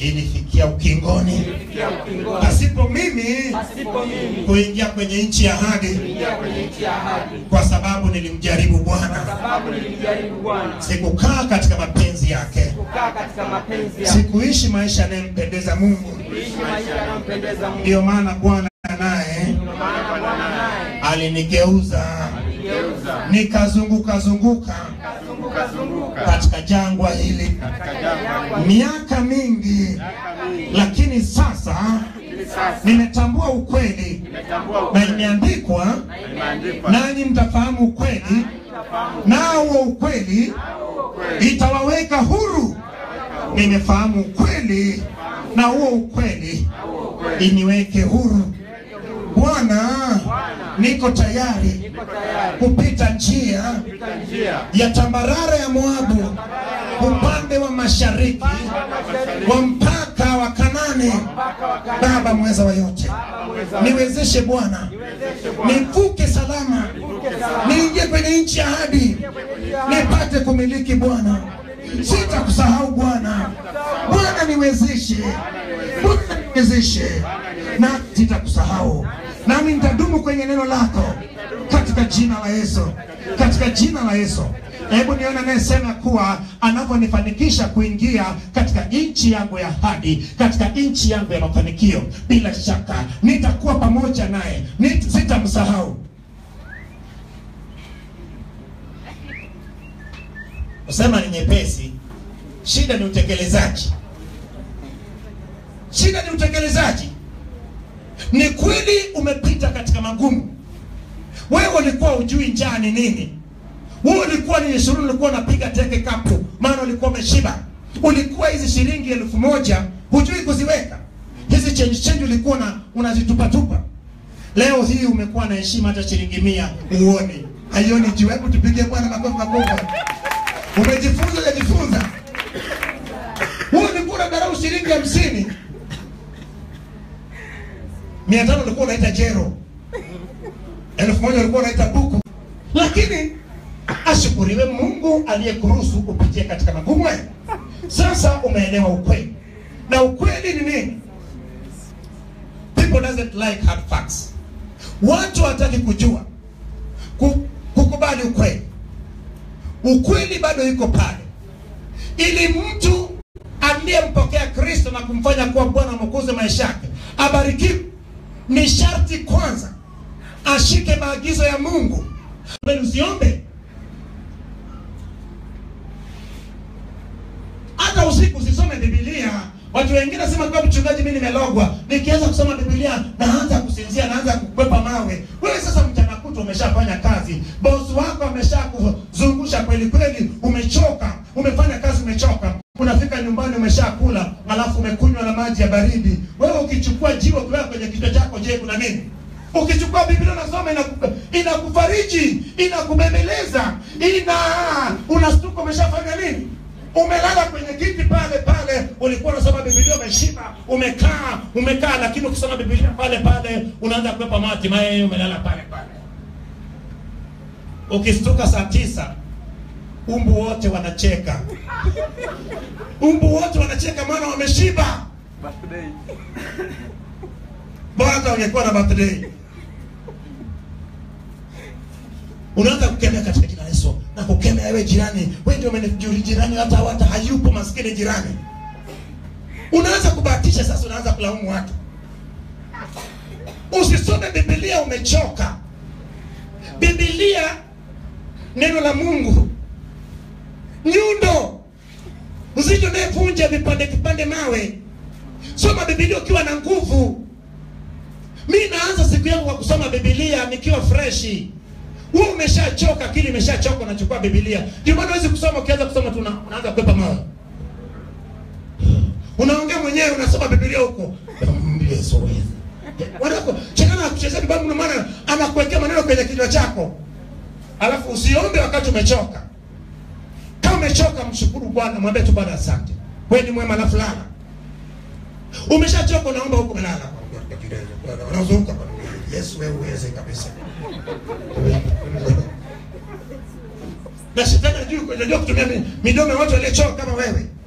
ilifikia ukingoni ilifikia ukingoni. pasipo mimi Pasipo mimi kuingia kwenye nchi ya ahadi, kuingia kwenye nchi ya ahadi, kwa sababu nilimjaribu Bwana, sababu nilimjaribu Bwana, sikukaa katika mapenzi yake, kukaa katika mapenzi yake, sikuishi maisha yanayompendeza Mungu. kuishi maisha yanayompendeza Mungu. Ndiyo maana Bwana naye Ndio maana Bwana naye alinigeuza aligeuza nikazunguka zunguka kazunguka zunguka katika jangwa hili katika jangwa miaka mingi, lakini sasa hili. Sasa nimetambua ukweli nimetambua na ukweli imeandikwa, na imeandikwa, nanyi mtafahamu ukweli, nao huo ukweli itawaweka huru. Nimefahamu ukweli, na huo ukweli iniweke huru. Bwana, niko tayari niko tayari kupita njia kupita njia ya tambarare ya Moabu upande wa mashariki wa mpaka wa Kanani. mpaka wakati Baba mweza wa yote, niwezeshe Bwana, niwezeshe Bwana nivuke salama, nivuke salama niingie kwenye nchi ya ahadi, nipate kumiliki Bwana. Sitakusahau Bwana. Bwana niwezeshe, Bwana niwezeshe, na sitakusahau, nami nitadumu kwenye neno lako katika jina la Yesu, katika jina la Yesu. Hebu nione anayesema kuwa anavyonifanikisha kuingia katika nchi yangu ya ahadi, katika nchi yangu ya mafanikio. Bila shaka nitakuwa pamoja naye, Nit- sitamsahau. Kusema ni nyepesi, shida ni utekelezaji. Shida ni utekelezaji. Ni kweli umepita katika magumu. Wewe ulikuwa ujui njaa ni nini. Wewe ulikuwa ni ishirini, ulikuwa unapiga teke kapu, maana ulikuwa umeshiba. Ulikuwa hizi shilingi elfu moja hujui kuziweka, hizi change change ulikuwa na unazitupatupa. Leo hii umekuwa na heshima, hata shilingi mia uone haioni juu. Hebu tupige Bwana makofi makubwa. Umejifunza, hujajifunza? Wewe ulikuwa unadharau shilingi hamsini, mia tano ulikuwa unaita jero, elfu moja ulikuwa unaita buku, lakini ashukuriwe Mungu aliyekuruhusu upitie katika magumu haya. Sasa umeelewa ukweli, na ukweli ni nini? People doesn't like hard facts. Watu hawataki kujua ku, kukubali ukweli. Ukweli bado yuko pale, ili mtu aliyempokea Kristo na kumfanya kuwa Bwana Mwokozi maisha yake abarikiwe, ni sharti kwanza ashike maagizo ya Mungu. Bali Usiombe hata usiku, usisome Biblia. Watu wengine nasema kwa mchungaji, mimi nimelogwa, nikianza kusoma Biblia naanza kusinzia, naanza kukwepa mawe. Wewe sasa mchana kutwa umeshafanya kazi, bosi wako ameshakuzungusha kweli kweli, umechoka, umefanya kazi, umechoka, unafika nyumbani umeshakula, alafu umekunywa na maji ya baridi. Wewe ukichukua jiwe ukiweka kwenye kichwa chako, je, kuna nini? Ukichukua Biblia unasoma inaku- inakufariji, inakubembeleza, ina unastuka, umeshafanya nini? Umelala kwenye kiti pale pale, ulikuwa unasoma Biblia, umeshiba, umekaa umekaa, lakini ukisoma Biblia pale pale unaanza kuwepa mati mae, umelala pale pale. Ukistuka saa tisa, umbu wote wanacheka, umbu wote wanacheka, maana wameshiba. Bora hata ungekuwa na birthday. Unaanza kukemea katika jina la Yesu na kukemea wewe jirani, wewe ndio umenijuri jirani, hata hata hayupo maskini jirani. Unaanza kubahatisha sasa, unaanza kulaumu watu. Usisome Biblia umechoka. Biblia neno la Mungu nyundo mzito unayevunja vipande vipande mawe. Soma Biblia ukiwa na nguvu. Mi naanza siku yangu kwa kusoma Biblia nikiwa freshi. Wewe umeshachoka, akili imeshachoka, unachukua Biblia. Ndio maana huwezi kusoma, ukianza kusoma tu una- unaanza kupepa mawe. Unaongea mwenyewe, unasoma Biblia huko. Yesu wewe. Wanako chekana kuchezea Biblia ndio maana anakuwekea maneno kwenye kichwa chako. Alafu usiombe wakati umechoka. Kama umechoka, mshukuru Bwana, mwambie tu Bwana asante. Wewe ni mwema, alafu lala. Umeshachoka, unaomba huko umelala. Unazunguka. Yesu wewe uweze kabisa. Na shetani ajui kujua kutumia mi- midomo ya watu waliochoka kama wewe.